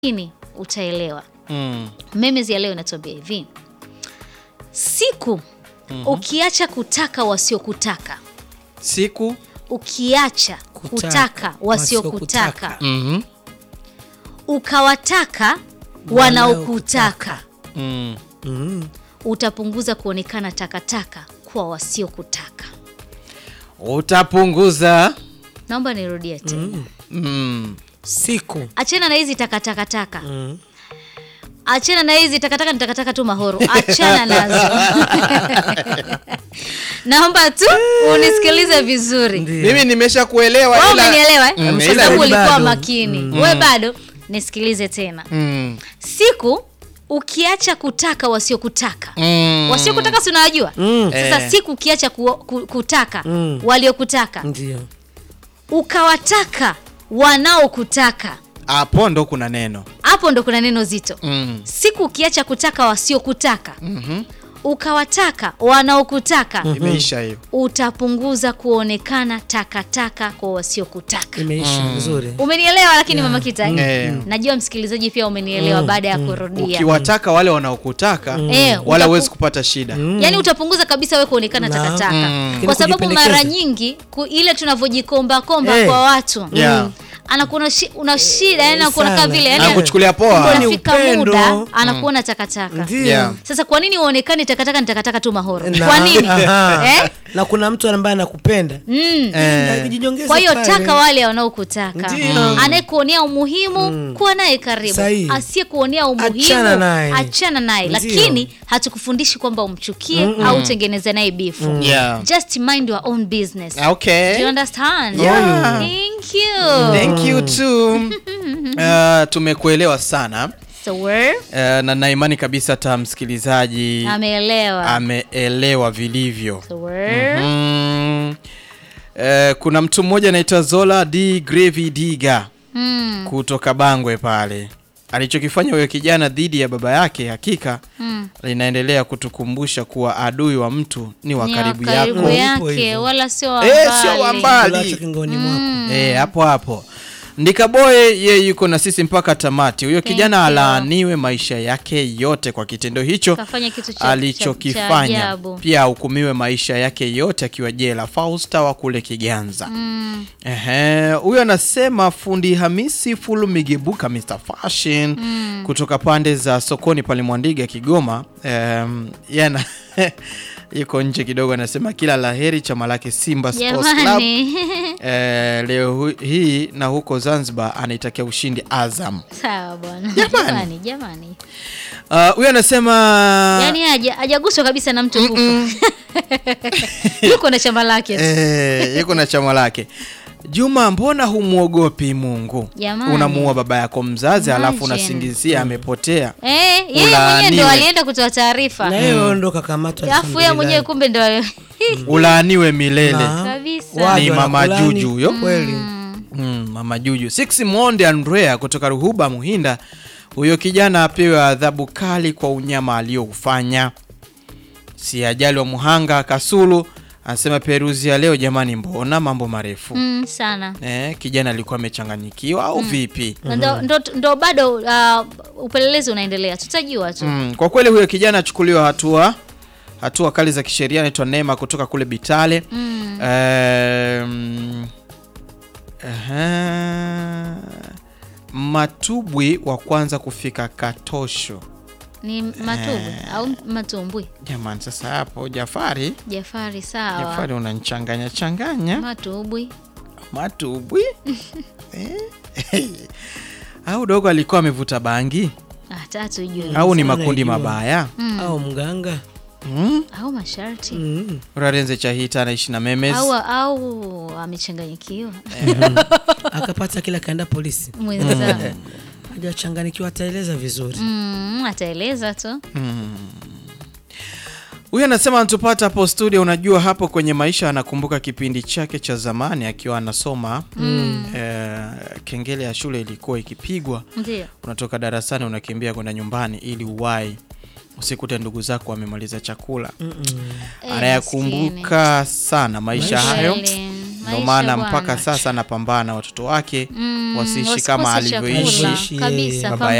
makini utaelewa. Mm. Memes ya leo inatuambia hivi, siku ukiacha kutaka wasiokutaka, Siku ukiacha Kutaka, kutaka wasiokutaka, wasiokutaka. Mhm. ukawataka wanaokutaka, Mm. Mm. utapunguza kuonekana takataka kwa wasiokutaka. utapunguza Naomba nirudie tena, mm. Siku achana na hizi takataka mm. achana na hizi takataka, ni takataka tu mahoro, achana nazo. Naomba tu unisikilize vizuri. mimi nimesha kuelewa Wewe ila- umenielewa eh? Mm, Kwa ila- sababu ulikuwa bado. makini. Wewe bado nisikilize tena. Mm. Siku ukiacha kutaka wasiokutaka Mm. wasiokutaka si unawajua Mm. sasa Eh. siku ukiacha ku, ku, kutaka Mm. waliokutaka Ndio. ukawataka wanaokutaka hapo ndo kuna neno hapo ndo kuna neno zito mm. siku ukiacha kutaka wasiokutaka Mhm. ukawataka wanaokutaka imeisha hiyo utapunguza kuonekana takataka kwa wasiokutaka Imeisha vizuri. umenielewa lakini mama kita eh? Eh. najua msikilizaji pia umenielewa baada ya kurudia ukiwataka wale wanaokutaka Eh, wala utapu- huwezi kupata shida yaani utapunguza kabisa we kuonekana Na. takataka Mm. kwa sababu Kujipendekeza. mara nyingi ku, ile tunavyojikombakomba Eh. kwa watu Yeah. anakuona shi, una shida yani anakuona sana. kama vile yani Anakuchukulia poa. Ni unafika upendo. muda anakuona takataka Ndio. Yeah. sasa kwa nini uonekane takataka ni takataka tu mahoro Na- kwa nini Aha. eh? Na kuna mtu ambaye anakupenda. mm. Eh. Jinyongeze kwa hiyo pale. taka wale wanaokutaka Ndio. anayekuonea umuhimu kuwa naye karibu Sahihi. asiyekuonea umuhimu Achana naye. achana naye Ndio. lakini hatukufundishi kwamba umchukie au utengeneze naye bifu Yeah. just mind your own business Okay. Do you understand? Yeah. Thank you. Thank you too. Uh, tumekuelewa sana So we're uh, na naimani kabisa hata msikilizaji ameelewa. ameelewa vilivyo So we're mm. uh, kuna mtu mmoja anaitwa Zola D Gravy Diga mm. kutoka Bangwe pale alichokifanya huyo kijana dhidi ya baba yake hakika Mm. linaendelea kutukumbusha kuwa adui wa mtu ni wa Ni karibu wa karibu yako Hivyo yake hivyo. wala sio wa Eh, sio wa mbali. mbali. Kulacho kingoni mwako. Eh, hapo hapo Ndikaboye ye yuko na sisi mpaka tamati. Huyo kijana you. alaaniwe maisha yake yote kwa kitendo hicho Kafanya kitu cha- cha- cha alichokifanya. ajabu. Pia ahukumiwe maisha yake yote akiwa jela. Fausta wa kule Kiganza. Mm. Ehe, huyo anasema fundi Hamisi Fulu Migebuka Mr Fashion kutoka pande za sokoni pale Mwandiga Kigoma. Um, yana yuko nje kidogo, anasema kila laheri chama lake Simba Sports Club. Jamani. Eh, leo hu- hii na huko Zanzibar anaitakia ushindi Azam. Sawa bwana. Jamani. Jamani, jamani. Ah, Huyo anasema Yaani haja- hajaguswa kabisa na mtu kufa. Yuko na chama lake tu. eh, yuko na chama lake. Juma, mbona humwogopi Mungu? Jamani. Unamuua baba yako mzazi alafu Imagine. unasingizia amepotea. Eh, yeye mwenyewe Ulaaniwe. ndo alienda kutoa taarifa. Na yeye ndo kakamatwa. Alafu yeye mwenyewe kumbe ndo Ulaaniwe milele. Na- kabisa. Waje Ni mama wanakulani. Juju huyo. Kweli. Mm, mama Juju. Six Monde Andrea kutoka Ruhuba Muhinda. Huyo kijana apewe adhabu kali kwa unyama alioufanya. Si ajali wa Muhanga Kasulu anasema Peruzi ya leo jamani, mbona mambo marefu. Mm, sana. Eh, kijana alikuwa amechanganyikiwa au vipi? Ndo, ndo, ndo bado uh, upelelezi unaendelea, tutajua tu. Mm, kwa kweli huyo kijana achukuliwa hatua hatua kali za kisheria. Anaitwa Neema kutoka kule Bitale. Mm. Um, aha. Matubwi wa kwanza kufika Katosho. Ni matumbwi au matumbwi? Jamani, sasa hapo Jafari, Jafari, sawa. Jafari unanichanganya changanya. Matumbwi. Matubwi eh? au dogo alikuwa amevuta bangi Hata tujui. au ni sana makundi ijua. mabaya Au mganga. mm? Au masharti. Mm. Urarenze Chahita anaishi na memes Au au amechanganyikiwa. Akapata kila kaenda polisi. Mwenzangu. Hajachanganikiwa ataeleza vizuri. Mm, ataeleza tu. Huyu anasema anatupata hapo studio. Unajua, hapo kwenye maisha anakumbuka kipindi chake cha zamani akiwa anasoma eh, kengele ya shule ilikuwa ikipigwa, Ndio. unatoka darasani unakimbia kwenda nyumbani ili uwai usikute ndugu zako wamemaliza chakula. Eh, Anayakumbuka sana maisha Maisha. hayo Kweli. ndio Maisha maana bwana. mpaka sasa anapambana watoto wake Mm, wasiishi wasikose kama chakula. alivyoishi Alivyoishi kabisa yeye. baba